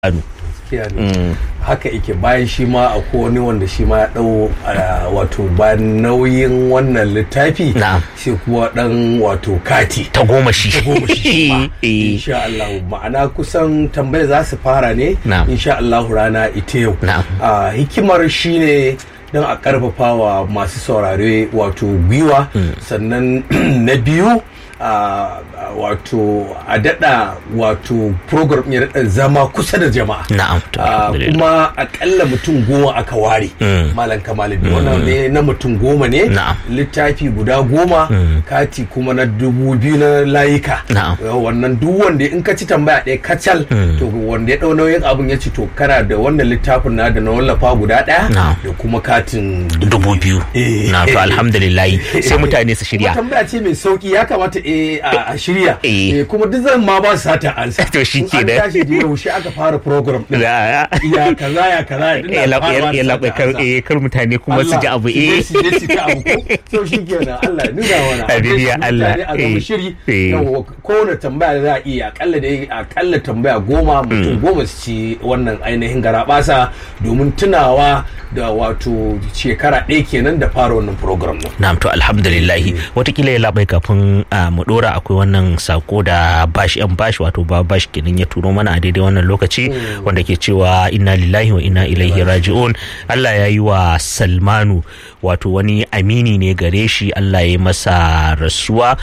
gaskiya ne haka yake bayan shi ma akwai wani wanda shi ma ya dau wato ba nauyin wannan littafi Na'am. shi kuwa dan wato kati ta goma shi ta goma shi ma. Eh. insha Allah ma'ana kusan tambaya za su fara ne Na'am. insha Allah rana ita yau Na'am. Ah, hikimar shine don a karfafa wa masu saurare wato gwiwa sannan na biyu ah, wato a daɗa wato program ya daɗa zama kusa da jama'a Na'am, to, Ah, alhamdulillah. kuma akalla mutum goma aka ware Mm. malam kamaluddin wannan ne na mutum goma ne Na'am. littafi guda goma kati kuma na dubu biyu na layuka Na'am. Uh, wannan duk wanda in ka ci tambaya ɗaya kacal to wanda ya ɗau nauyin abin ya ci to kana da wannan littafin na da na wallafa guda ɗaya Na'am. da kuma katin dubu biyu Eh. na to alhamdulillah sai mutane su shirya Kuma tambaya ce mai sauki ya kamata eh, a a shirya Eh. Eh, kuma duk zan ma ba su sata ansa To shi In an kenan. tashi da yaushe aka fara program ɗin Ya- ya kaza ya kaza ina ya laɓe farawa da ya laɓe sata kar ansa. eh, kar mutane kuma su ji abu eh su je su ji abu ko so shi kenan Allah ya nuna mana Amin ya Mutane Allah, a zama eh, shiri eh. yawa kowane tambaya da za a iya akalla da akalla tambaya goma mutum goma su ci wannan ainihin garabasa domin tunawa da wato shekara ɗaya kenan da fara wannan program nan Na'am to alhamdulillahi watakila ya labai kafin ah, mu dora akwai wannan sako da bashi yan bashi wato ba bashi kenan ya turo mana a daidai wannan lokaci wanda ke cewa inna lillahi wa inna ilaihi raji'un Allah ya yi wa Salmanu wato wani amini ne gare shi Allah ya yi masa rasuwa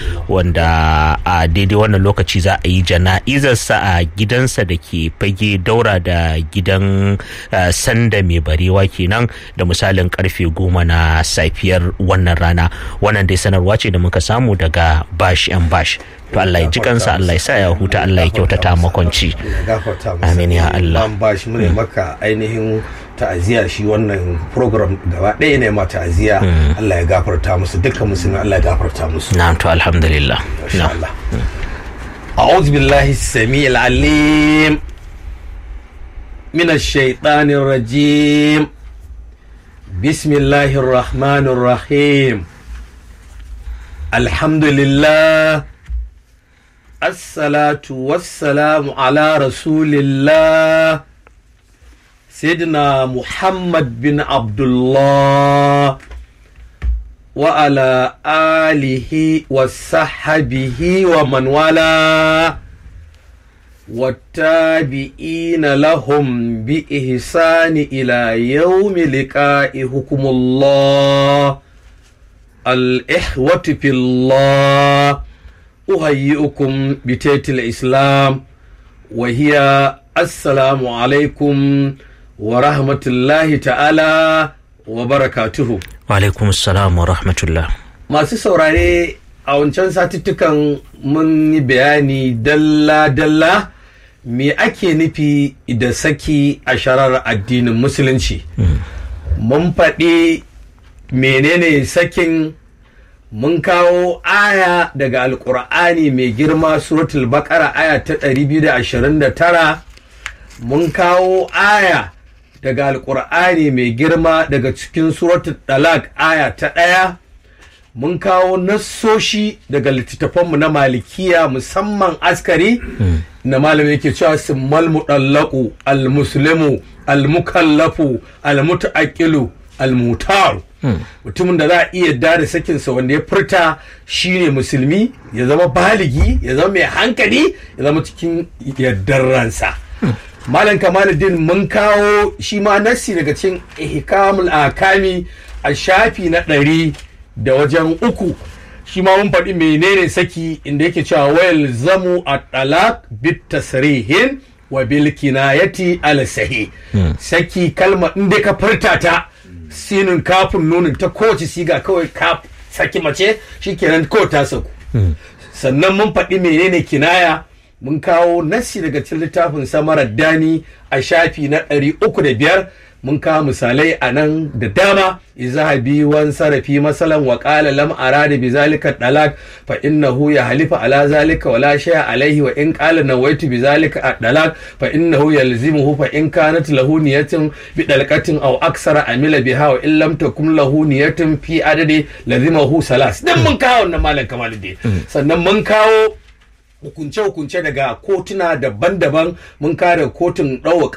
wanda a daidai wannan lokaci za a yi jana'izarsa a gidansa da ke fage daura da gidan ah, sanda mai barewa kenan da misalin karfe goma na safiyar wannan rana wannan dai sanarwa ce da muka samu daga bash yan bash to Allah ya ji kansa Allah ya sa ya huta Allah ya kyautata makwanci Ya gafarta masa. Amin ya Allah. An ba shi mune maka ainihin ta'aziyya shi wannan program gaba ɗaya ne ma ta'aziyya Allah ya gafarta musu dukkan musulmi Allah ya gafarta musu na'am to alhamdulillah ما شاء الله أعوذ بالله السميع العليم من الشيطان الرجيم بسم الله الرحمن الرحيم الحمد لله الصلاة والسلام على رسول الله سيدنا محمد بن عبد الله وعلى آله وصحبه ومن والاه والتابعين لهم بإحسان إلى يوم لقاء حكم الله الإخوة في الله أهيئكم بتيت الإسلام وهي السلام عليكم ورحمة الله تعالى وبركاته wa alaikum assalam wa rahmatullah masu saurare a wancan satuttukan mun yi bayani dalla-dalla me ake nufi da saki a sharar addinin musulunci mun faɗi menene sakin mun kawo aya daga alkur'ani mai girma suratul bakara aya ta 229 mun kawo aya daga alkur'ani mai girma daga cikin suratul dalak aya ta ɗaya mun kawo nassoshi daga littattafanmu na malikiya musamman askari na malamin yake cewa simmal mudallaku almuslimu almukallafu almutaaqilu almutaru mutumin da za a iya da sakinsa wanda ya furta shine musulmi ya zama baligi ya zama mai hankali ya zama cikin yardar ransa malam kamaluddin mun kawo shi ma nassi daga cikin ihkamul akami a shafi na ɗari da wajen uku shi ma mun faɗi menene saki inda yake cewa wayal zamu a talak bit tasrihin wa bil kinayati al sahi saki kalma inda ka furta ta sinin kafin nunin ta kowace siga kawai ka saki mace shikenan kawai ta saku sannan mun faɗi menene kinaya mun kawo nassi daga cikin littafin samarar dani a shafi na ɗari uku da biyar mun kawo misalai a nan da dama izahabi wan sarafi masalan wa qala lam arada bi zalika dalak fa innahu ya halifa ala zalika wala shay'a alaihi wa in qala nawaitu bi zalika dalak fa innahu yalzimuhu fa in kanat lahu niyatun bi dalqatin aw aksara amila biha wa in lam takum lahu niyatun fi adadi lazimahu salas dan mun kawo wannan malam kamaluddin sannan mun kawo hukunce-hukunce daga kotuna daban-daban mun kare kotun ɗaukar